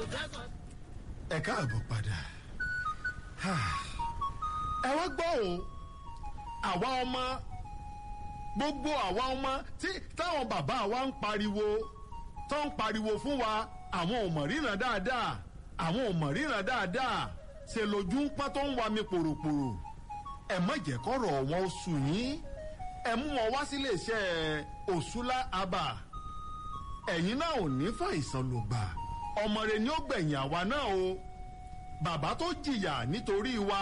ẹ káàbọ̀ padà ẹ wá gbọ́ o àwa ọmọ gbogbo àwa ọmọ tí táwọn bàbá wa ń pariwo tó ń pariwo fún wa àwọn ò mọ̀ ríran dáadáa àwọn ò mọ̀ ríran dáadáa ṣe lójú ń pọ́n tó ń wa mi pòròpòrò ẹ má jẹ́ kọ́rọ̀ wọn ó sùn yín ẹ mú wọn wá sílé iṣẹ́ òṣùlá abà ẹ̀yin náà ò ní fàìsàn ló gbà ọmọ rẹ ni ó gbẹ̀yìn àwa náà o bàbá tó jìyà nítorí wa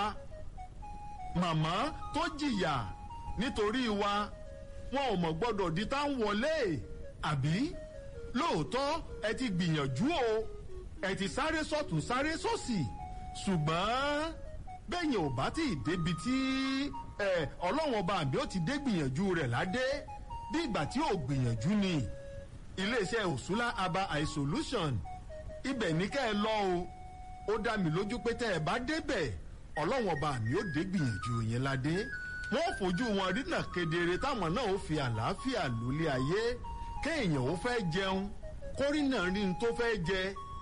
màmá tó jìyà nítorí wa wọn ò mọ̀ gbọ́dọ̀ di tá ń wọlé àbí lóòótọ́ ẹ ti gbìyànjú o ẹ ti sáré sọ́tún sáré sósì ṣùgbọ́n bẹ́yìn ò bá tí ì débi tí ọlọ́wọ́n ọba àbí ó ti dé gbìyànjú rẹ̀ ládé bí ìgbà tí ò gbìyànjú ni iléeṣẹ́ òṣùlá aba eye solution ibẹ̀ ní kẹ́ ẹ lọ o ó dá mi lójú pé tẹ́ ẹ bá débẹ̀ ọlọ́wọ́n ọba àmì ó dé gbìyànjú yẹn ládé wọ́n fojú wọn rínà kedere táwọn náà ó fi àlàáfíà lólé ayé kéèyàn ó fẹ́ jẹun kórìnà rí n tó fẹ́ jẹ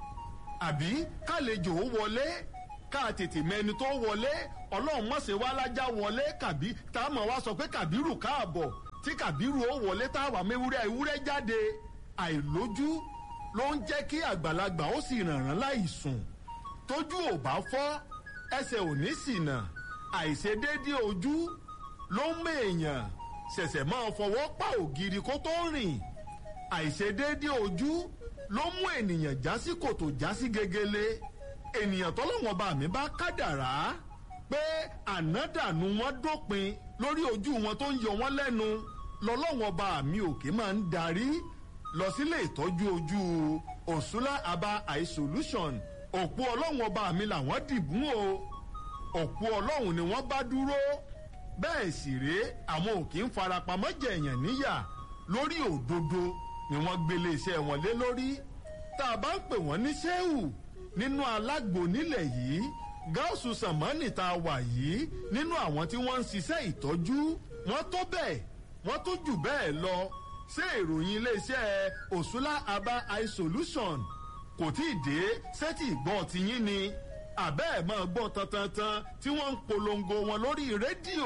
àbí kálejò ó wọlé ká tètè mẹni tó wọlé ọlọ́run mọ̀sẹ̀ wá lájà wọlé kàbí tá a mọ̀ wá sọ pé kàbírù káàbọ̀ tí kàbírù ó wọlé tá a wà mẹ́wúrẹ́ ewúrẹ́ jáde àìlójú ló ń jẹ́ kí àgbàlagbà ó sì rànràn láì sùn tójú ò bá fọ́ ẹsẹ̀ ò ní ṣìnà àìṣedéédé ojú ló ń mèèyàn ṣẹ̀ṣẹ̀ máa fọwọ́ pa ògiri kó tó rìn àìṣedéédé ojú ló mú ènìyàn já sí kòtò já sí gegele ènìyàn tọ́lọ́wọ́n bá mi bá kádàrá pé ànádànù wọn dópin lórí ojú wọn tó ń yọ wọn lẹ́nu lọ́lọ́wọ́n bá mi òkè máa ń darí lọ sílé ìtọ́jú ojú òṣùlá aba eye solution òpó ọlọ́run ọba mi làwọn dìbùn o òpó ọlọ́run ni wọ́n bá dúró bẹ́ẹ̀ sì rèé àwọn ò kì í farapamọ́ jẹ̀yàn níyà lórí òdodo ni wọ́n gbélé iṣẹ́ wọn lé lórí tá a bá ń pè wọ́n ní sẹ́wù nínú alágbo nílẹ̀ yìí gáàsù sàmánì tá a wà yìí nínú àwọn tí wọ́n ń ṣiṣẹ́ ìtọ́jú wọ́n tó bẹ́ẹ̀ wọ́n tó jù bẹ́ẹ̀ lọ ṣé ìròyìn iléeṣẹ́ òṣùlá aba eye solution kò tí ì dé sẹ́tì ìgbọ́n tiyín ni àbẹ́ ẹ̀ máa gbọ́ tantantan tí wọ́n ń polongo wọn lórí rédíò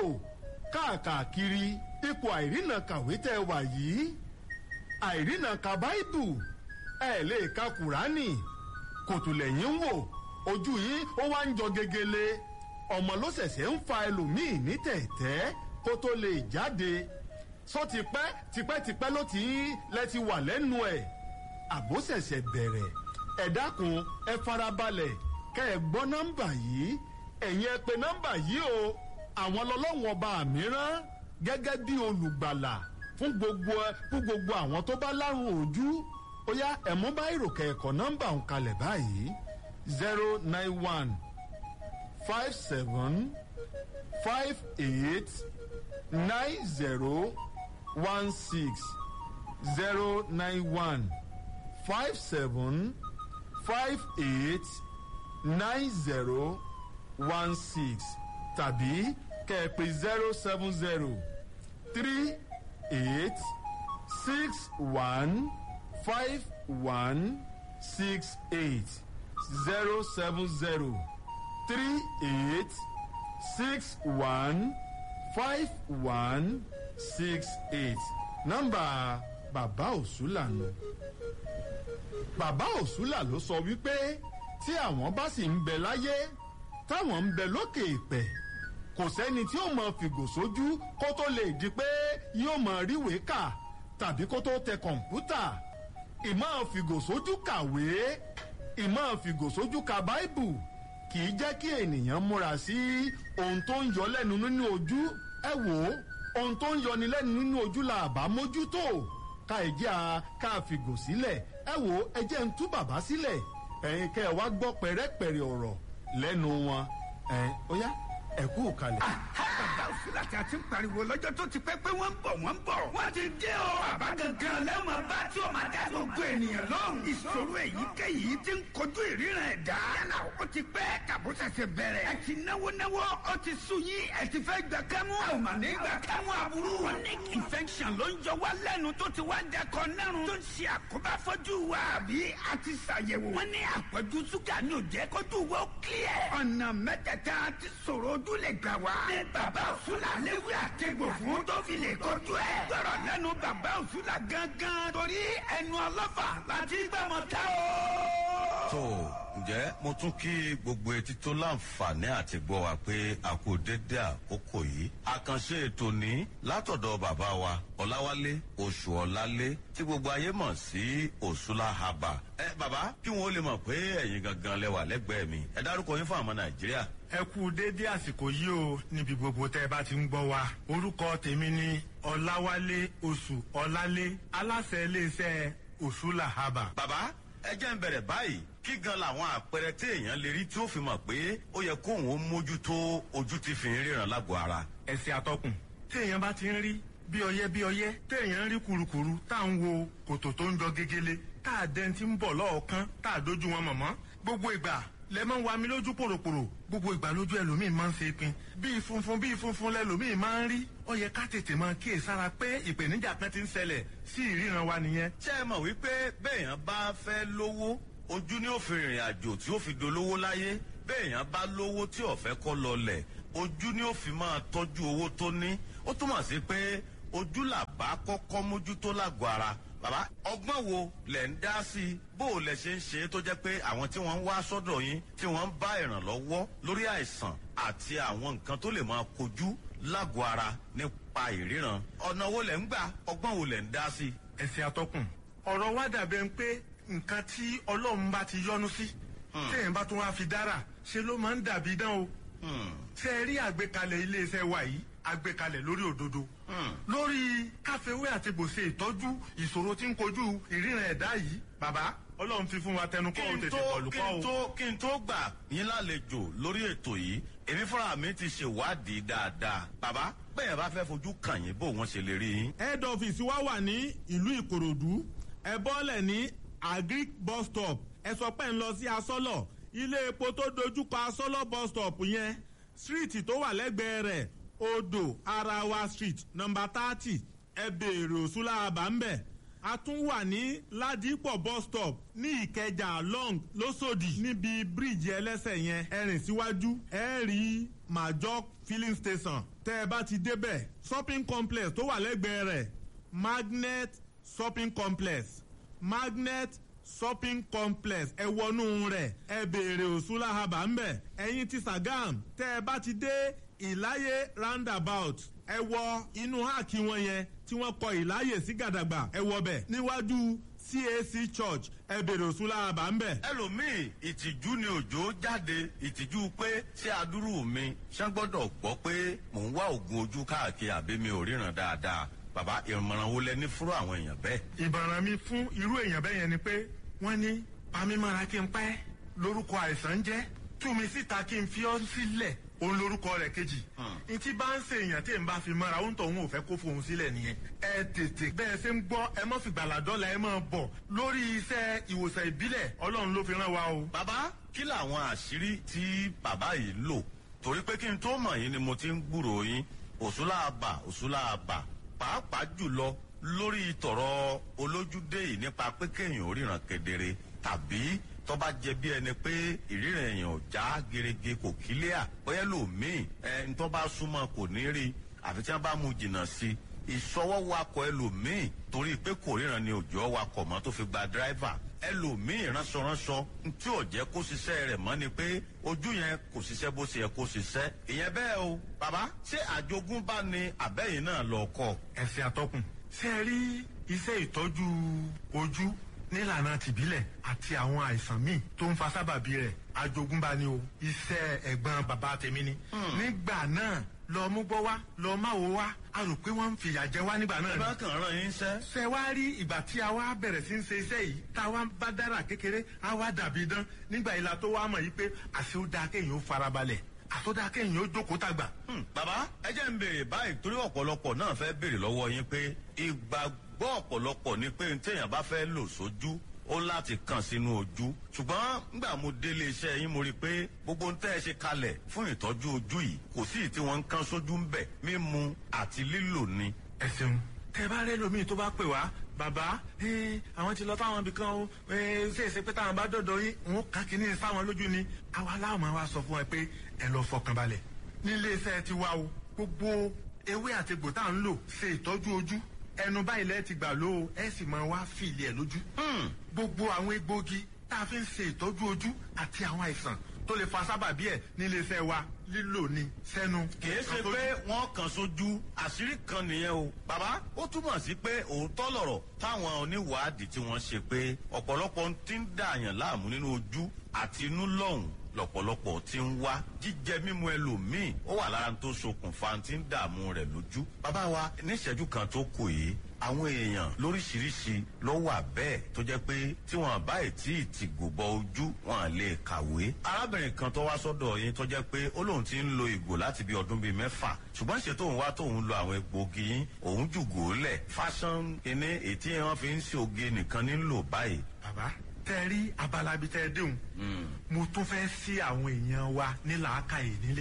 káàkiri ipò àìrìnà kàwé tẹ́ wà yìí àìrìnà ka báìbù ẹ̀ lè ka kùránì kòtò lẹ́yìn wò ojú yín ó wá ń jọ gegele ọmọ ló ṣẹ̀ṣẹ̀ ń fa ẹlòmíì ní tẹ̀tẹ́ kó tó lè jáde sọ tipẹ́ tipẹ́tipẹ́ ló ti ń lẹ ti wà lẹ́nu ẹ̀ àbó ṣẹ̀ṣẹ̀ bẹ̀rẹ̀ ẹ dákun ẹ farabalẹ̀ kẹ́ ẹ gbọ́ nọ́mbà yìí ẹ̀yin ẹ pè nọ́mbà yìí o àwọn lọ́lọ́wọ́n ọba mìíràn gẹ́gẹ́ bí olùgbàlà fún gbogbo fún gbogbo àwọn tó bá lárùn ojú ó yá ẹ̀mú bá ìròkè ẹ̀kọ́ nọ́mbà ń kalẹ̀ báyìí zero nine one five seven five eight nine zero one six zero nine one five seven five eight nine zero one six tàbí kẹ̀pẹ́ zero seven zero three eight six one five one six eight zero seven zero three eight six one five one six eight nọ́mbà bàbá òṣùlà nù. bàbá òṣùlà ló sọ wípé tí àwọn bá sì ń bẹ láyé táwọn ń bẹ lókè ìpẹ kò sẹ́ni tí ó mọ fìgò sójú kó tó lè di pé yóò mọ ríwèé kà tàbí kó tó tẹ kọ̀ǹpútà ìmọ̀ fìgò sójú kàwé ìmọ̀ fìgò sójú ka báìbù kì í jẹ́ kí ènìyàn múra sí ohun tó ń yọ lẹ́nu nínú ojú ẹ wò ó ohun tó ń yọni lẹ́nu nínú ojú la àbá mójútó ká ẹ jẹ́ a ká fìgò sílẹ̀ ẹ wò ó ẹ jẹ́ ń tú bàbá sílẹ̀ ẹ̀yin kẹ́ ẹ wá gbọ́ pẹ̀rẹ́pẹ̀rẹ́ ọ̀rọ̀ lẹ́nu wọn ẹ̀ ó yá ẹ kú kalẹ̀. bàbá òsúlà tí a ti ń pariwo lọ́jọ́ tó ti pẹ́ pé wọ́n ń bọ̀ wọ́n ń bọ̀. wọ́n ti dé o. bàbá gangan lẹ́wọ̀n bá tí o máa dá gbogbo ènìyàn lóhùn. ìṣòro èyíkéyìí ti ń kojú ìríran ẹ̀dá. yálà ó ti pẹ́ tàbó ṣẹ̀ṣẹ̀ bẹ̀rẹ̀. ẹ ti náwó náwó ó ti sú yín ẹ ti fẹ́ gbà kámú. a ò mà ní gbà kámú aburú. chronic infection ló ń jọ wá lẹ́nu tó ti wá dẹkọ nẹ́rùn. tó ń ṣe àkóbá fọ́jú wa. àbí a ti ṣàyẹ̀wò. wọ́n ní àpọ̀jù ṣúgà ní òjẹ́ kójú wa ó clear. ọ̀nà mẹ́tẹ̀ẹ̀ta ti sọ̀rọ̀ ojú lè gbà wá. ní bàbá òṣùlà léwu àtẹ̀gbò fún tó fi lè kojú ẹ̀. gbọ́dọ̀ lẹ́nu bàbá òṣùlà gangan. torí ẹnu ọlọ́fà láti gbàmọ̀ tá o. tó ǹjẹ́ mo tún kí gbogbo etí tó láǹfààní àti gbọ́ wa pé a kò dédé àkókò yìí. àkànṣe ètò ní látọ̀dọ̀ bàbá wa ọ̀làwálé oṣù ọ̀làlé tí gbogbo ayé mọ̀ sí òṣùlà haba. ẹ bàbá kí wọn ó lè mọ̀ pé ẹ̀yin gangan lẹ wà lẹ́gbẹ̀ẹ́ mi ẹ dárúkọ yín fún àwọn nàìjíríà. ẹ kú dédé àsìkò yìí o níbi gbogbo tẹ ẹ bá ti ń gbọ́ wa orúkọ tèmi ni ọ̀làwálé oṣù ọ̀làlé aláṣẹ iléeṣẹ́ òṣùlà haba. bàbá ẹ jẹ́ ń bẹ̀rẹ̀ báyìí kí gan làwọn àpẹẹrẹ tí èèyàn lè rí tí ó fi mọ̀ pé ó yẹ kóun ó mójútó ojú ti fi ń ríran lágọ̀ọ́ ara. ẹsẹ atọkùn téèyàn bá ti ń rí bí ọyẹ bí ọyẹ téèyàn ń rí kurukuru tá à ń wo kòtò tó ń jọ gegele tá à dẹni tí ń bọ̀ lọ́ọ̀kan tá à dojú wọn mọ̀mọ́ gbogbo ìgbà lẹ máa ń wa mi lójú pòròpòrò gbogbo ìgbà lójú ẹlòmíì máa ń ṣe pin bíi funfun bíi funfun lẹlòmíì máa ń rí ó yẹ ká tètè máa kíyè sára pé ìpèníjà kan ti ń ṣẹlẹ̀ sí ìríran wa nìyẹn. ṣé ẹ mọ̀ wípé béèyàn bá fẹ́ lówó ojú ni ó fi rìnrìn àjò tí ó fi dolówó láyé béèyàn bá lówó tí ọ̀fẹ́ kọ́ lọlẹ̀ ojú ni ó fi máa tọ́jú owó tó ní ó túmọ̀ sí pé ojú làbá kọ́kọ́ mójútó lágọ̀ọ́ ara bàbá ọgbọ́n wo lẹ̀ ń dá sí i bó o lẹ̀ ṣe ń ṣe é tó jẹ́ pé àwọn tí wọ́n ń wá sọ́dọ̀ yín tí wọ́n ń bá ìrànlọ́wọ́ lórí àìsàn àti àwọn nǹkan tó lè máa kojú lágọ̀ọ́ ara nípa ìríran ọ̀nà wo lẹ̀ ń gbà ọgbọ́n wo lẹ̀ ń dá sí i. ẹsẹ atọkùn ọ̀rọ̀ wa dàbẹ̀ ń pé nǹkan tí ọlọ́run bá ti yọ́nú sí téèyàn bá tún wá fi dára ṣe ló máa ń dàbí dán o ṣe é rí àgbékalẹ̀ iléeṣẹ́ wa yìí àgbékalẹ̀ lórí òdodo lórí káfíwé àti gbòsè ìtọ́jú ìṣòro tí ń kojú ìríran ẹ̀dá yìí bàbá ọlọ́run fi fún wa tẹnu kọ́ ò tètè kọlù kí kọ́ n o. tó kí n tó gbà yín lálejò lórí ètò yìí èmi fúnra mi ti ṣèwádìí dáadáa bàbá bẹ́ẹ̀ bá fẹ́ fojú kàn yín bó wọ́n ṣe lè rí yín. head office wa wà ní ìlú ìkòròdú ẹ bọ́lẹ̀ ní agric bus stop ẹ sọ pé ń lọ sí asọ́lọ̀ ilé epo tó dojúkọ asọ́lọ̀ bus stop yẹn street tó wà lẹ́gbẹ̀ẹ́ rẹ̀ odò arawa street number thirty ẹ béèrè òṣùlá àbámbẹ̀ a tún wà ní ládìpọ̀ bus stop ní ìkẹjà long lọ́sọ̀dì níbi bíríìjì ẹlẹ́sẹ̀ yẹn ẹ rìn síwájú ẹ rí major filling station tẹ́ ẹ bá ti débẹ̀ shopping complex tó wà lẹ́gbẹ̀ẹ́ rẹ̀ magnet shopping complex magnet shopping complex ẹ wọnú rẹ̀ ẹ béèrè òṣùlá haba ńbẹ̀ ẹ̀yin ti sagam tẹ́ ẹ bá ti dé ìláyé roundabout ẹ wọ inú háàkì wọn yẹn tí wọ́n kọ ìláyè sí gàdàgbà ẹ wọ bẹ̀ níwájú cac church ẹ béèrè òṣùlá haba ńbẹ̀. ẹlòmíì ìtìjú ni òjò jáde ìtìjú pé ṣé adúrú mi ṣé gbọ́dọ̀ gbọ́ pé mò ń wá oògùn ojú káàkiri àbí mi ò ríran dáadáa bàbá ìmọ̀ràn wo lẹ ní fúrú àwọn èèyàn bẹ́ẹ̀. ìbàràn mi fún irú èèyàn bẹ́ẹ̀ yẹn ni pé wọ́n ní pamímọ́ra kí n pẹ́ lórúkọ àìsàn ń jẹ́ tú mi síta kí n fi ọ́ sílẹ̀ òun lórúkọ rẹ̀ kejì n tí bá ń ṣe èèyàn tí n bá fi mọ́ra ó ń tọ̀ òun ò fẹ́ kó fohùn sílẹ̀ nìyẹn ẹ tètè bẹ́ẹ̀ ṣe ń gbọ́ ẹ mọ́ fi gbàládọ́là ẹ máa bọ̀ lórí iṣẹ́ ìwòsàn ìbílẹ̀ ọlọ́run ló fi rán wa o. bàbá kí làwọn àṣírí tí bàbá yìí lò torí pé kí n tó mọ̀ yín ni mo ti ń gbúrò yín òṣùlàbà òṣùlàbà pàápàá jùlọ lórí tọ̀rọ̀ olójúdé yìí nípa pé kéèyàn ò ríran kedere tàbí tọ́ba jẹ bí ẹni pé ìríran èèyàn ò já gerege kò kílíà bóyá lòmíì ẹ ntọ́ bá súnmọ́ kò ní rí àfi tí wọ́n bá mú jìnnà sí ìṣọwọ́ wakọ̀ ẹlòmíì torí pé kò ríran ni òjò wakọ̀ mọ́ tó fi gba dírẹ́fà ẹlòmíì ránṣọránṣọ tí ò jẹ́ kó ṣiṣẹ́ rẹ̀ mọ́ ni pé ojú yẹn kò ṣiṣẹ́ bó ṣe yẹ kó ṣiṣẹ́ ìyẹn bẹ́ẹ̀ o bàbá ṣé àjogúnbá ni àbẹ́yìn náà lọ kọ́ ẹsẹ̀ àtọkùn ṣe é rí iṣẹ́ ìtọ́jú ojú nílànà tìbílẹ̀ àti àwọn àìsàn míì tó ń fa sábàbí rẹ̀ àjogúnbá ni o iṣẹ́ ẹ̀gbọ́n bàbá tèmi ni. nígbà náà lọ mú gbọ́ wá lọ má wo wá a rò pé wọ́n ń fìyà jẹ wá nígbà náà ẹ ni. bá kàn rán yín sẹ́. ṣe wá rí ìgbà tí a wá bẹ̀rẹ̀ sí ń ṣe iṣẹ́ yìí tá a wá bá dára kékeré a wá dàbí dán nígbà ìlà tó wá mọ̀ yìí pé àṣé ó dáa kéèyàn ó farabalẹ̀ àtọ́dá kéèyàn ó jókòó tàgbà. Hmm, bàbá ẹ jẹ́ ń béèrè báyìí torí ọ̀pọ̀lọpọ̀ náà fẹ́ béèrè lọ́wọ́ yín pé ìgbàgbọ́ ọ̀pọ̀lọpọ̀ ni pé téèyàn bá fẹ́ lò sójú ó láti kàn sínú ojú ṣùgbọ́n nígbà mo délé iṣẹ́ yín mo rí i pé gbogbo ń tẹ́ ẹ ṣe kalẹ̀ fún ìtọ́jú ojú yìí kò sí ì tí wọ́n ń kán sójú ń bẹ̀ mímu àti lílò ni. ẹ ṣeun tẹ bá rẹ lómi tó bá pè wá bàbá ẹ, àwọn ti lọ táwọn ibì kan o ẹ, ṣe é ṣe pé táwọn bá dọdọ yín òun kà kínní sáwọn lójú ni àwa láwọn máa wá sọ fún ẹ pé ẹ lọ fọkàn balẹ̀ nílé iṣẹ́ ti wá o gbogbo ewé àti egbò tá à ń lò ṣe ìtọ́jú ojú ẹnu báyìí lẹ́ẹ̀ ti gbà ló o ẹ sì máa wá fìlì ẹ̀ lójú gbogbo àwọn egbòogi tá a fi ń ṣe ìtọ́jú ojú àti àwọn àìsàn tó lè fa sábàbí ẹ̀ nílé iṣẹ́ wa lílò ni sẹ́nu. kìí ṣe pé wọ́n kàn sójú àṣírí kan nìyẹn o. bàbá ó túmọ̀ sí pé òótọ́ lọ̀rọ̀ táwọn oníwàádìí tí wọ́n ṣe pé ọ̀pọ̀lọpọ̀ ti ń dààyàn láàmú nínú ojú àti inú lọ́hùn lọ̀pọ̀lọpọ̀ ti ń wá jíjẹ mímu ẹlòmíì ó wà lára tó ṣokùnfà tí ń dààmú rẹ̀ lójú. bàbá wa níṣẹ́jú kan tó kù yìí àwọn èèyàn lóríṣiríṣi ló wà bẹ́ẹ̀ tó jẹ́ pé tí wọ́n bá tí ì tì gòbọ ojú wọn lè kàwé. arábìnrin kan tó wá sọ́dọ̀ yín tó jẹ́ pé ó lóun ti ń lo ìgò láti bí ọdún bíi mẹ́fà ṣùgbọ́n ṣe tóun wá tóun lo àwọn egbòogi yín òun jùgò lẹ̀ fashion kínní èyí tí wọ́n fi ń ṣe oge nìkan nílò báyìí. bàbá tẹ rí abala bíi tẹ déhùn mo tún fẹ́ sí àwọn èèyàn wa ní làákàyè nílé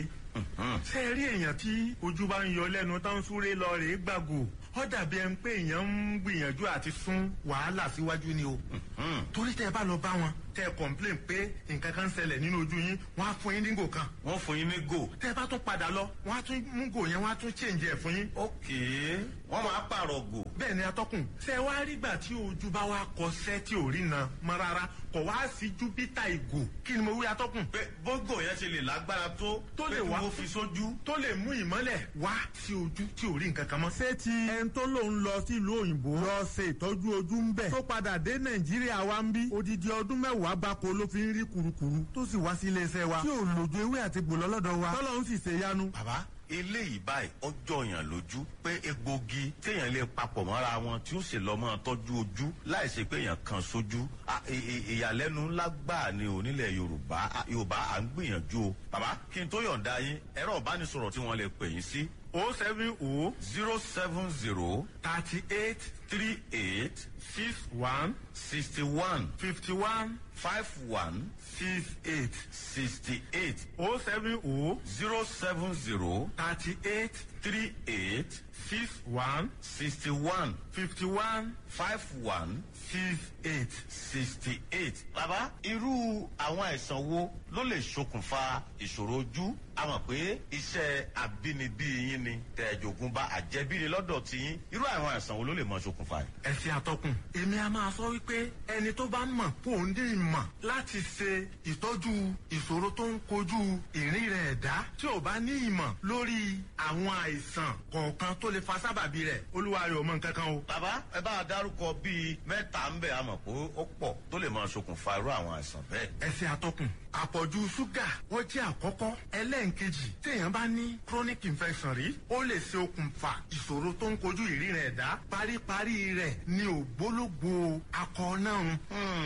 ṣe rí èèyàn tí ojú bá ń yọ lẹ́nu tó ń súré lọ rèé gbàgò ó dàbí ẹni pé èèyàn ń gbìyànjú àti sún wàhálà síwájú ni o torí tẹ bá lọ bá wọn tẹ complain pé nǹkan kan ń ṣẹlẹ̀ nínú ojú yín wọ́n á fún yín ní gò kan wọ́n fún yín ní gò. tẹ bá tún padà lọ wọ́n á tún mú gò yẹn wọ́n á tún change ẹ̀ fún yín ókè wọ́n máa pààrọ̀ gò. bẹ́ẹ̀ ni atọ́kùn ṣe wá rígbà tí ojú bá wá kọsẹ́ tí ò rí na mọ́ rárá kò wá sí júpítà ìgò kí ni mo wí atọ́kùn pé bógò yẹn ṣe lè lágbára tó Tó lè pé kí wá. wọ́n fi sójú. tó lè mú ìmọ́lẹ̀ wá sí ojú tí ò rí nǹkan kan mọ́. ṣé ti ẹni tó lòun lọ sílùú òyìnbó lọ ṣe ìtọ́jú ojú ń bẹ̀ tó padà dé nàìjíríà wa ń bí odidi ọdún mẹ́wàá gbáko ló fi ń rí kurukuru tó sì wá sí iléeṣẹ́ wa tí ò lòdù ewé àti gbòlọ́ lọ́dọ̀ wa tọ́lọ́ ń sì ṣe yanu. bàbá eléyìí báyìí ọjọ́ yàn lójú pé egbògi téèyàn lè papọ̀ mọ́ra wọn tí ó sì lọ́ mọ́ tọ́jú ojú láì ṣe pé èèyàn kan sójú À, ì- ì- ìyàlẹ́nu ńlá gbáà ni ò nílẹ̀ yorùbá À, yorùbá à ń gbìyànjú o bàbá kí n tó yọ̀ǹda yín ẹ̀rọ ìbánisọ̀rọ̀ tí wọ́n lè pè yín sí o seven o zero seven zero thirty eight three eight six one sixty one fifty one five one six eight sixty eight o seven o zero seven zero thirty eight three eight six one sixty one fifty one five one six eight. sixty eight. bàbá irú àwọn àìsàn wo ló lè ṣokùnfà ìṣòro ojú a mọ̀ pé iṣẹ́ àbínibí yín ni tẹ̀jọ̀gùn bá àjẹbí ni lọ́dọ̀ tí yín irú àwọn àìsàn wo ló lè mọ ṣokùnfà yìí. ẹsẹ àtọkùn èmi a máa sọ wípé ẹni tó bá mọ̀ kó o ní ìmọ̀ láti ṣe ìtọ́jú ìṣòro tó ń kojú ìrìn rẹ̀ ẹ̀dá tí ò bá ní ìmọ̀ lórí àwọn àìsàn kọ̀ọ̀kan tó lè fa sábàbí rẹ̀ olúwa rẹ̀ ò mọ nǹkan kan o. bàbá ẹ bá a dárúkọ bíi mẹ́ta ń bẹ̀ a mọ̀ pé ó pọ̀ tó lè mọ ṣokùnfà irú àwọn àìsàn bẹ́ẹ̀. ẹsẹ àtọkùn àpọ̀jù ṣúgà ó jẹ́ àkọ́kọ́ ẹlẹ́ǹkejì téèyàn bá ní chronic infection rí ó lè ṣe okùnfà ìṣòro tó ń kojú ìríran ẹ̀dá paríparí rẹ̀ ní ògbólógbò akọ náà.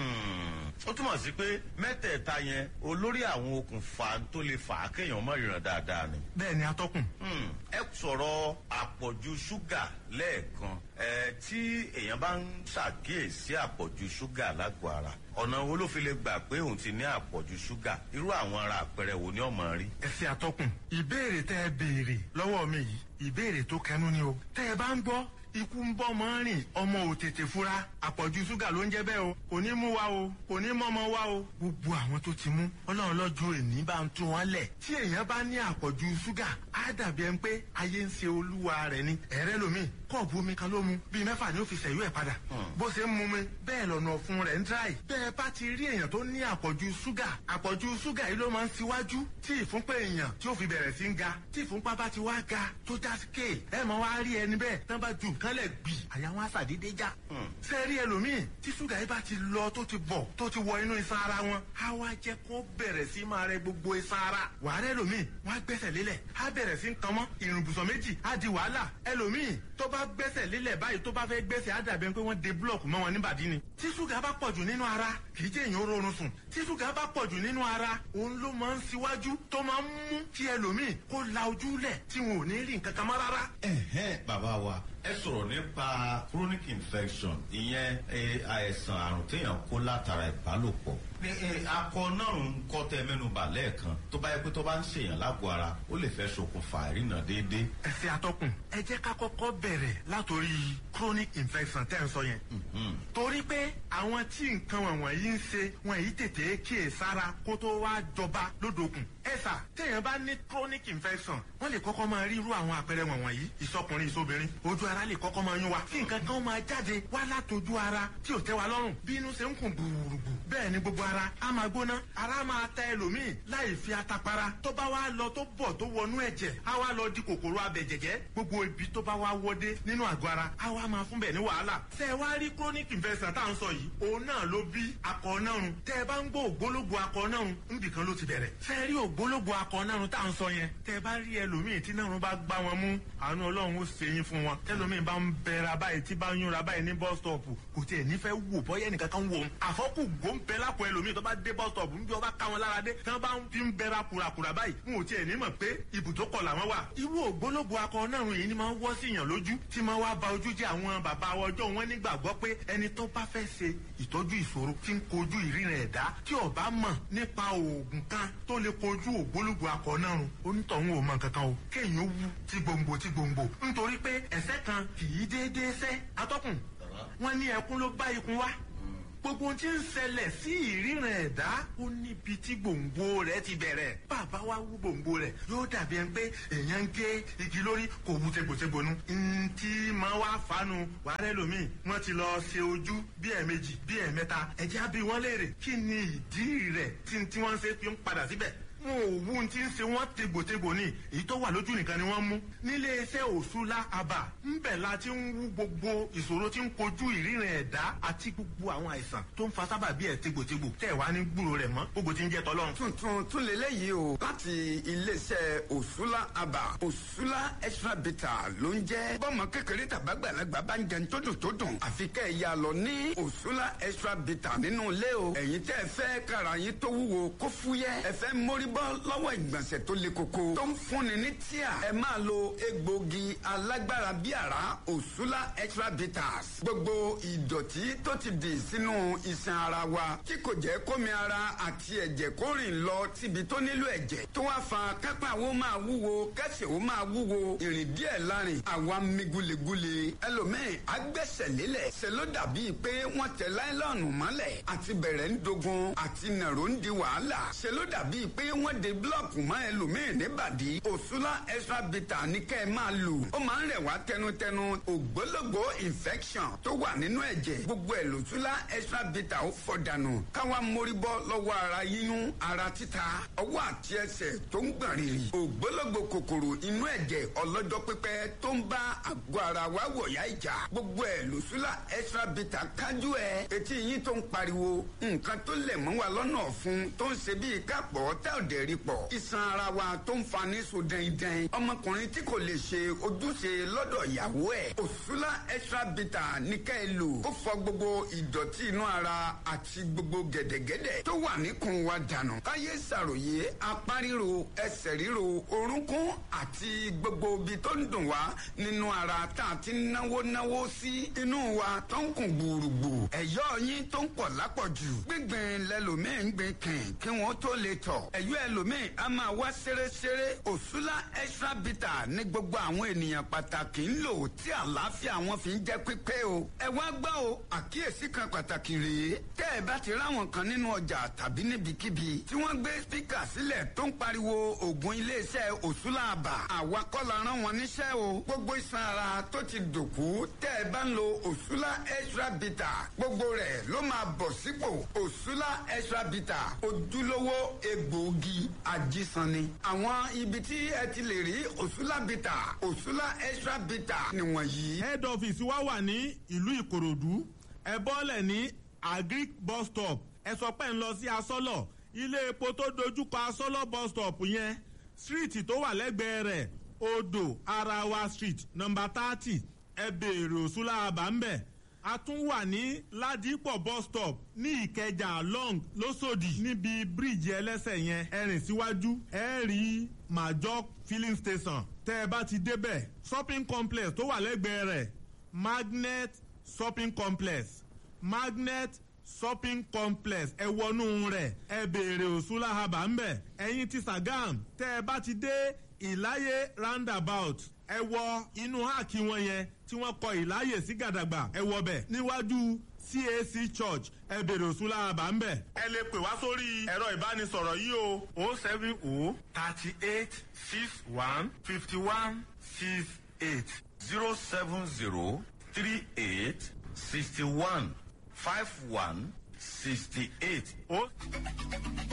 Hmm, ó túmọ̀ sí pé mẹ́tẹ̀ẹ̀ta yẹn olórí àwọn okùnfà tó lè fà á kéèyàn mọ̀ ìràn dáadáa ni. bẹ́ẹ̀ ni atọ́kùn. Hmm, ẹ sọ̀rọ̀ àpọ̀jù ṣúgà lẹ́ẹ̀kan ẹ tí èèyàn bá ń ṣàkíyèsí àpọ̀jù ṣúgà lágọ̀ọ́ ara ọ̀nà wo ló fi lè gbà pé òun ti ní àpọ̀jù ṣúgà irú àwọn ara àpẹẹrẹ wo ni ọmọ rí. ẹsẹ àtọkùn ìbéèrè tẹ ẹ béèrè lọ́wọ́ mi yìí ìbéèrè tó kẹnu ni o tẹ ẹ bá ń gbọ́ ikú ń bọ́ mọ́ rìn ọmọ ò tètè fura àpọ̀jù ṣúgà ló ń jẹ́ bẹ́ẹ̀ o kò ní mú wa o kò ní mọ́mọ́ wa o gbogbo àwọn tó ti mú ọlọ́run lọ́jọ́ èní bá ń tún wọn lẹ̀ tí èèyàn bá ní àpọ̀jù ṣúgà á dàbí ẹni pé ayé ń ṣe olúwa rẹ̀ ni ẹ̀rẹ́ lomi kọ́ọ̀bù omi kan ló mu bíi mẹ́fà ni ó fi ṣẹ̀yú ẹ̀ padà bó ṣe ń mu mi bẹ́ẹ̀ lọ́nà ọ̀fun rẹ̀ ń dráì bẹ́ẹ̀ bá ti rí èèyàn tó ní àpọ̀jù ṣúgà àpọ̀jù ṣúgà yìí ló máa ń ṣíwájú tí ìfúnpá èèyàn tí ó fi bẹ̀rẹ̀ sí ń ga tí ìfúnpá bá ti wá ga tó já sí kéè ẹ máa wá rí ẹni bẹ́ẹ̀ tán bá ju nǹkan lẹ̀ gbì àyà wọn àṣàdédé já. sẹ́ẹ̀rí ẹlòmíì tí ṣúgà yìí bá ti lọ tó ti bọ̀ tó ti wọ inú iṣan ara wọn á wá jẹ́ kó bẹ̀rẹ̀ sí máa rẹ gbogbo iṣan ara. wàhálà ẹlòmíì wọ́n á gbẹ́sẹ̀ lélẹ̀ á bẹ̀rẹ̀ sí nǹkan mọ́ ìrùbùsọ̀ méjì á di wàhálà ẹlòmíì tó bá gbẹ́sẹ̀ lélẹ̀ báyìí tó bá fẹ́ gbẹ́sẹ̀ á dàbí pé wọ́n de búlọ̀kù mọ́ wọn níbàdí ni. tí ṣúgà bá pọ̀jù nínú ara kì í jẹ́ èèyàn rọrùn sùn tí ṣúgà bá pọ̀jù nínú ara òun ló máa ń ṣíwájú tó máa ń mú kí ẹlòmíì kó la ojú lẹ̀ tí wọn ò ní rí nǹkan kan mọ́ rárá. ẹ̀hẹ́n bàbá wa ẹ sọ̀rọ̀ nípa chronic infection ìyẹn eh, àìsàn àrùn téèyàn kó látara ìbálòpọ̀ ní eh, akọ náà ń kọ́ tẹ mẹ́nuba lẹ́ẹ̀kan tó bá yẹ pé tó bá ń ṣèyàn lágbo ara ó lè fẹ́ ṣokùnfà ìrìnà déédéé. ẹsẹ̀ atọ́kùn ẹ jẹ́ ká kọ́kọ́ bẹ̀rẹ̀ látòrí chronic infection tẹ́ ń sọ yẹn. torí pé àwọn tí nǹkan wọ̀nyí ń ṣe wọn yìí tètè kíyè sára kó tó wá jọba lódòkun. ẹ̀sà téèyàn bá ní chronic infection wọ́n lè kọ́kọ́ máa rí irú àwọn àpẹẹrẹ wọ̀nyí ìsọkùnrin ìsobìnrin ojú ara lè kọ́kọ́ máa yún wa kí nǹkan kan máa jáde wá látòjú ara tí ò tẹ́ wa lọ́rùn bí inú ṣe ń kùn gbùrùgbù bẹ́ẹ̀ ni gbogbo ara á máa gbóná ara máa ta ẹlòmíì láì fi atapara tó bá wá lọ tó bọ̀ tó wọnú ẹ̀jẹ̀ á wá lọ di kòkòrò abẹ̀jẹ̀jẹ̀ gbogbo ibi tó bá wá wọdé nínú àgọ́ ara á wá máa fún bẹ̀ ní wàhálà tẹ́ ẹ wá rí chronic infection tá à ń sọ yìí òun náà ló bí akọ nárun tẹ́ ẹ bá ń gbọ́ ògbólógbò akọ nárun níbìkan ló ti bẹ̀rẹ̀ tẹ́ ẹ rí ògbólógbò akọ nárun tá à ń sọ yẹn tẹ́ ẹ bá rí ẹlòmíì tí nárun bá gbá wọn mú àánú ọlọ́run ó ṣe yín fún wọn tẹ́lòmíì bá ń bẹ̀rẹ̀ báyìí tí bá ń yúnra báyìí ní bus stop kò tiẹ̀ nífẹ̀ẹ́ wò bọ́yẹ́ ẹnìkan kan wò ó àfọ́kù gbòǹbẹ lápò ẹlòmíì tó bá dé bus stop ń bí ọba ká wọn lára dé tí wọ́n bá ń fi ń bẹ̀rẹ̀ kùràkùrà báyìí n ò tiẹ̀ ní mọ̀ pé ibùdókọ̀ làwọn wà. irú ògbólógbò akọ náà yìí ni máa ń wọ́ sí yàn lójú tí máa wá ba ojú jẹ́ àwọn bàbá ọjọ́ wọn nígbàgbọ́ pé ẹni tó bá fẹ́ ṣe ìtọ́jú ìṣòro tí ń kojú ìrìnà ẹ̀dá tí ó bá mọ̀ nípa oògùn kan tó lè kojú ògbólógbò akọ náà rùn onítọ̀hún ò mọ̀ kankan o kéèyàn wú tí gbòǹgbò tí gbòǹgbò nítorí pé ẹ̀sẹ̀ kan kì í déédéé sẹ́ atọ́kùn wọn ní ẹkún ló bá ikun wá gbogbo ohun tí ń ṣẹlẹ̀ sí ìríran ẹ̀dá ó níbi tí gbòǹgbò rẹ̀ ti bẹ̀rẹ̀ bàbá wa wú gbòǹgbò rẹ̀ yóò dàbí ẹni pé èèyàn ń gé igi lórí kò wú tegbòtegbò nu. ntí máa wá fanu wàhálà lómi wọn ti lọ ṣe ojú bí ẹ̀ẹ̀mejì bí ẹ̀ẹ̀mẹ́ta ẹ̀jẹ̀ á bí wọ́n léèrè kí ni ìdí rẹ̀ tí tí wọ́n ṣe fi ń padà síbẹ̀ wọn ò wú tí ń ṣe wọn tegbòtegbò ní èyí tó wà lójú nìkan ni wọn mú nílé iṣẹ́ òṣùlá àbà ńbẹ̀ la ti ń wú gbogbo ìṣòro tí ń kojú ìríran ẹ̀dá àti gbogbo àwọn àìsàn tó ń fa sábàbí ẹ̀ tegbòtegbò tẹ̀ wá ní gbúrò rẹ̀ mọ́ gbogbo tí ń jẹ́ tọ́lọ́run. tuntun tún lélẹ́yìí o láti iléeṣẹ́ òṣùlá àbà òṣùlá extra bitter ló ń jẹ́ bọ́mọ kékeré tàbágbàlagbà bá ń jẹun tó dùn tó dùn àfi kẹ́ ẹ̀ ya lọ ní òṣùlá extra bitter nínú ilé o ẹ̀yin tẹ́ ẹ fẹ́ kára yín tó wúwo kó fúyẹ́ ẹ fẹ́ mórí bọ́ lọ́wọ́ ìgbọ̀nsẹ̀ tó le koko tó ń fúnni ní tíà ẹ máa lo egbògi alágbára bíi àrá òṣùlá extra bitters gbogbo ìdọ̀tí tó ti dì sínú iṣan ara wa tí kò jẹ́ kómi ara àti ẹ̀jẹ̀ kó rìn lọ síbi tó nílò ẹ̀jẹ̀ tó wá fa kápá wo máa wúwo kẹsẹ̀ wo máa wúwo ìrìn díẹ̀ lárin àwa mi gulegule ẹlòmíì agbẹ́sẹ̀ lélẹ̀ ṣe ló dàbí pé wọ́n tẹ láìlọ́ọ̀nù mọ́lẹ̀ àti bẹ̀rẹ̀ ń dogun àti nàró ń di wàhálà ṣe ló dàbí pé wọ́n de búlọ̀kù mọ́ ẹlòmíì níbàdí òṣùlá extra bitter ní kẹ́ ẹ máa lò ó máa ń rẹ̀ wá tẹnutẹnu ògbólógbò infection tó wà nínú ẹ̀jẹ̀ gbogbo ẹ̀ lòṣùlá extra bitter ó fọ̀ dànù káwa mórí bọ́ lọ́wọ́ ara yíyún ara títa ọwọ́ àti ẹsẹ̀ tó ń gbọ̀n rìrì ògbólógbò kòkòrò inú ẹ̀jẹ̀ ọlọ́jọ́ pípẹ́ tó ń bá àgọ́ ara wa wọ̀yá ìjà gbogbo ẹ̀ lòṣùlá extra bitter kájú ẹ̀ etí yín tó ń pariwo nǹkan tó lẹ̀ mọ́ wa lọ́nà ọ̀fun tó ń ṣe bíi kápọ̀ tá ò dẹ̀ rí pọ̀ iṣan ara wa tó ń fa ní so dẹ́ndẹ́n ọmọkùnrin tí kò lè ṣe ojúṣe lọ́dọ̀ ìyàwó ẹ̀ òṣùlá extra bitter ní ká ẹ lò ó fọ gbogbo ìdọ̀tí inú ara àti gbogbo gẹ̀dẹ̀gẹ̀dẹ̀ tó wà níkùn wa dànù káyé ṣàròyé apá ríro ẹsẹ̀ ríro orúnkún àti gbogbo ibi tó ń dùn wá nínú ara tá a ti náwó náwó sí inú wa tó ń kùn gbùrùgbù ẹ̀yọ́ yín tó ń pọ̀ lápọ̀jù gbígbìn lẹ́lòmíì ń gbìn kìn kí wọ́n tó lè tọ̀ ẹ̀yọ́ ẹlòmíì a máa wá ṣeréṣeré òṣùlá extra bitter ní gbogbo àwọn ènìyàn pàtàkì ń lò tí àlàáfíà wọn fi ń jẹ́ pípé o ẹ wá gbọ́ o àkíyèsí kan pàtàkì rèé tẹ́ ẹ bá ti ráwọn kan nínú ọjà tàbí níbikíbi tí wọ́n gbé spíkà sílẹ̀ tó ń pariwo ògùn iléeṣẹ́ òṣùlá àbà àwa kọ́ la rán wọn níṣẹ́ o gbogbo iṣan ara tó ti dòkú tẹ́ ẹ bá ń lo òṣùlá extra bitter gbogbo rẹ̀ ló máa bọ̀ sípò òṣùlá extra bitter ojúlówó egbòogi egbòogi ajísanni. àwọn ibi tí ẹ ti lè rí òṣùlá bìtà òṣùlá extra bìtà nìwọ̀nyí. head office wa wà ní ìlú ìkòròdú ẹ bọ́lẹ̀ ní agric bus stop ẹ sọ pé ń lọ sí asọ́lọ̀ ilé epo tó dojúkọ asọ́lọ̀ bus stop yẹn street tó wà lẹ́gbẹ̀ẹ́ rẹ̀ odò arawa street number thirty ẹ béèrè òṣùlá àbámbẹ̀ a tún wà ní ládìpọ̀ bus stop ní ìkẹjà long lọ́sọ̀dì níbi bíríìjì ẹlẹ́sẹ̀ yẹn ẹ rìn síwájú ẹ rí major filling station tẹ́ ẹ bá ti débẹ̀ shopping complex tó wà lẹ́gbẹ̀ẹ́ rẹ̀ magnet shopping complex magnet shopping complex ẹ wọnú rẹ̀ ẹ béèrè òṣùlá haba ńbẹ̀ ẹ̀yin ti sagam tẹ́ ẹ bá ti dé ìláyé roundabout ẹ wọ inú háàkì wọn yẹn tí wọ́n kọ ìláyè sí gàdàgbà ẹ wọ bẹ̀ níwájú cac church ẹ bèrè òṣùlá àbá ń bẹ̀. ẹ lè pè wá sórí ẹ̀rọ ìbánisọ̀rọ̀ yìí o o seven o thirty eight six one fifty one six eight. zero seven zero three eight sixty one five one sixty eight. o